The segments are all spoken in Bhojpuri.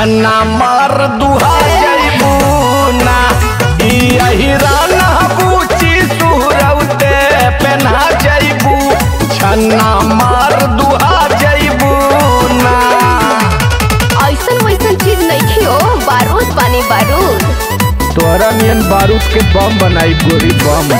छन्ना मार दुहा जइबू ना ई अहिराना बूची सुहरौते पेन्हा जइबू छन्ना मार दुहा जइबू ना ऐसन वैसन चीज नहीं खियो बारूद पानी बारूद तोहरा नियन बारूद के बम बनाई गोरी बम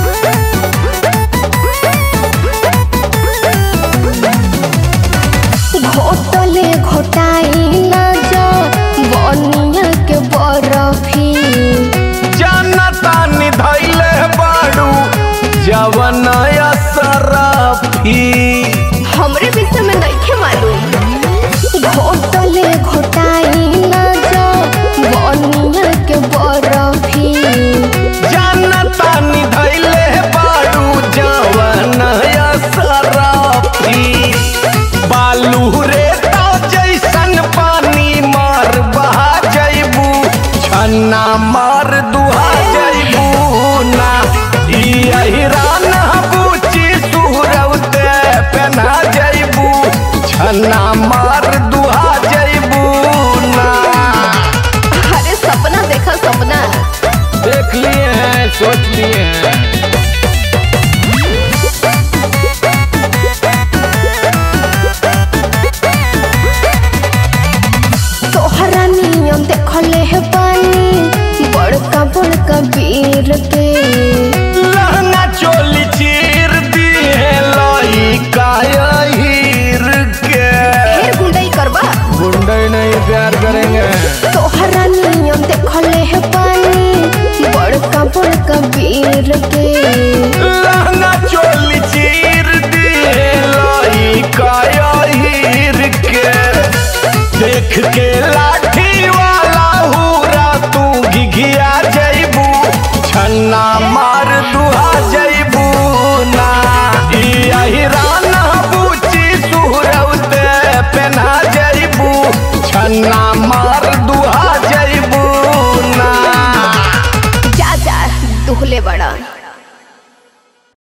घोटले घोटाई ना जो बनिया के बरफी जनता निधैले बाड़ू जवन असरफी हमरे विषय में नहीं मालूम घोटले घोटाई ना जो बनिया के बरफी जनता निधैले बाड़ू जवन असरफी बालू रे तो जैसन पानी मार बहा जइबू छन्ना मार दुहा जइबू ना ई अहिराना बूची सुहरौते पेन्हा जइबू छन्ना मार दुहा जइबू ना अरे सपना देखा सपना देख लिए हैं सोच लिए हैं तोहरा नियम देखले है पानी बड़का बड़का वीर के लहंगा चोली चीर दिए लाई कायर के फिर गुंडई करबा गुंडे नहीं प्यार करेंगे तोहरा नियम देखले है पानी बड़का बड़का वीर के लहंगा चोली चीर दिए लाई कायर के देख के लाठी वाला हुरा तू घिघिया जइबू छन्ना मार दुहा जइबू ना ई अहिराना बूची सुहरौते पेन्हा जइबू छन्ना मार दुहा जइबू ना जा जा दुहले बड़ा